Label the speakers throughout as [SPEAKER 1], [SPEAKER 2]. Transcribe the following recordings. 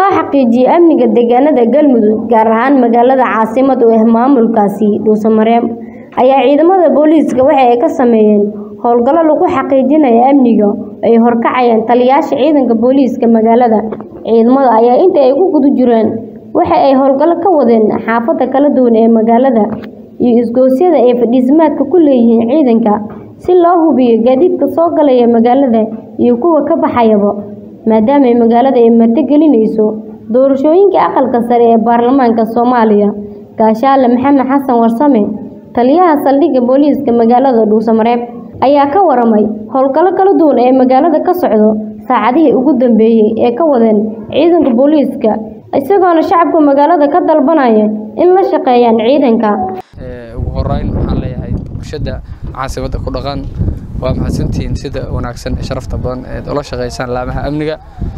[SPEAKER 1] loo xaqiijiyo amniga deegaanada galmudug gaar ahaan magaalada caasimad u ah maamulkaasi dhuusamareeb ayaa ciidamada booliiska waxa ay ka sameeyeen howlgallo lagu xaqiijinayo amniga ay horkacayaan taliyayaasha ciidanka booliiska magaalada ciidamada ayaa inta ay ku guda jireen waxa ay howlgallo ka wadeen xaafada kala duwan ee magaalada iyo isgoosyada ay fadhiismaadka ku leeyihiin ciidanka si loo hubiyo gaadiidka soo galaya magaalada iyo kuwa ka baxayaba maadaama magaalada ay martigelinayso doorashooyinka aqalka sare ee baarlamaanka soomaaliya gaashaale maxamed xasan warsame taliyaha saldhigga booliiska magaalada dhuusamareeb ayaa ka waramay howlgallo kala duwan ee magaalada ka socdo saacadihii ugu dambeeyey ee ka wadeen ciidanka booliiska isagoona shacabka magaalada ka dalbanaya in la shaqeeyaan ciidanka
[SPEAKER 2] ugu horeyn waxaan leeyahay bulshada caasimada ku dhaqan waa mahadsantihiin sida wanaagsan ee sharafta badan eed ula shaqaysaan laamaha amniga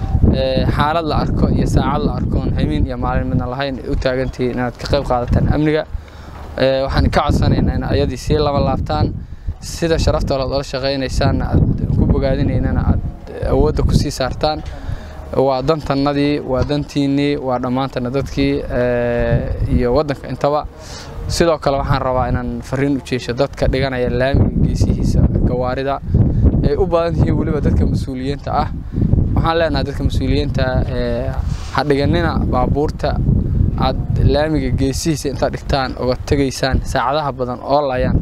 [SPEAKER 2] xaalad la arko iyo saacad la arkoon habeen iyo maalin midna lahayn u taagantihiin inaad ka qayb qaadataan amniga waxaan ka codsanaynaa in ayadii sii laba laabtaan sida sharafta lood ula shaqaynaysaanna aad ku bogaadinaynana aad awoodda ku sii saartaan waa dantannadii waa dantiinnii waa dhammaantana dadkii iyo waddanka intaba sidoo kale waxaan rabaa inaan fariin u jeesho dadka dhiganaya laamiga geesihiisa gawaarida ay u badan yihiin weliba dadka mas-uuliyiinta ah waxaan leenahay dadka mas-uuliyiinta ha dhiganina baabuurta aad laamiga geesihiisa intaad dhigtaan oga tegaysaan saacadaha badan oo layaan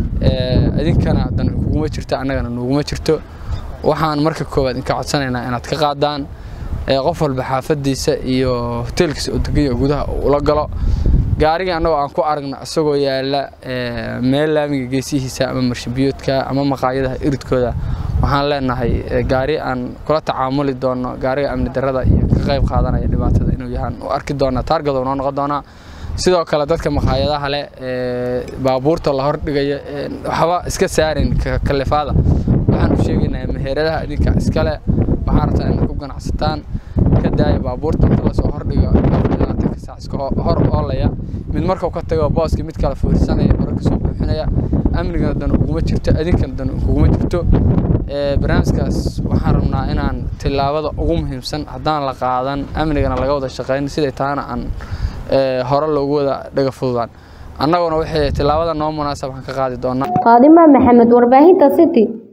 [SPEAKER 2] idinkana dan kuguma jirto annagana nuguma jirto waxaan marka koowaad inka codsanaynaa inaad ka qaadaan qof walba xaafadiisa iyo hoteelkiisa oo deganya gudaha ula galo gaarigii annagoo aan ku aragna isagoo yaala meel laamiga geesihiisa ama marshabiyoodka ama maqaayadaha iridkooda waxaan leenahay gaari aan kula tacaamuli doono gaariga amni darada iyo ka qayb qaadanaya dhibaatada inuu yahaan u arki doonaa taargado noo noqon doonaa sidoo kale dadka maqaayadaha leh baabuurta la hordhigaya waxba iska saarin kalifaada waxaan u sheegaynaa meheradaha idinka iskale waxaa rabtaa inaad ku ganacsataan ka daaya baabuurta inta lasoo hordhigo labaatanka saac iska hor oolaya mid markuu ka tago booska mid kale fiirsanaya hore kasoo buuxinaya amnigana dan uguma jirto idinkana dan uguma jirto barnaamijkaas waxaan rabnaa inaan tillaabada ugu muhiimsan haddaan la qaadan amnigana laga wada shaqayn siday taana aan hore loogu wada dhaga fududaan annaguna waxay tillaabada noo munaasab waxaan ka qaadi doonaa
[SPEAKER 1] faadima maxamed warbaahinta city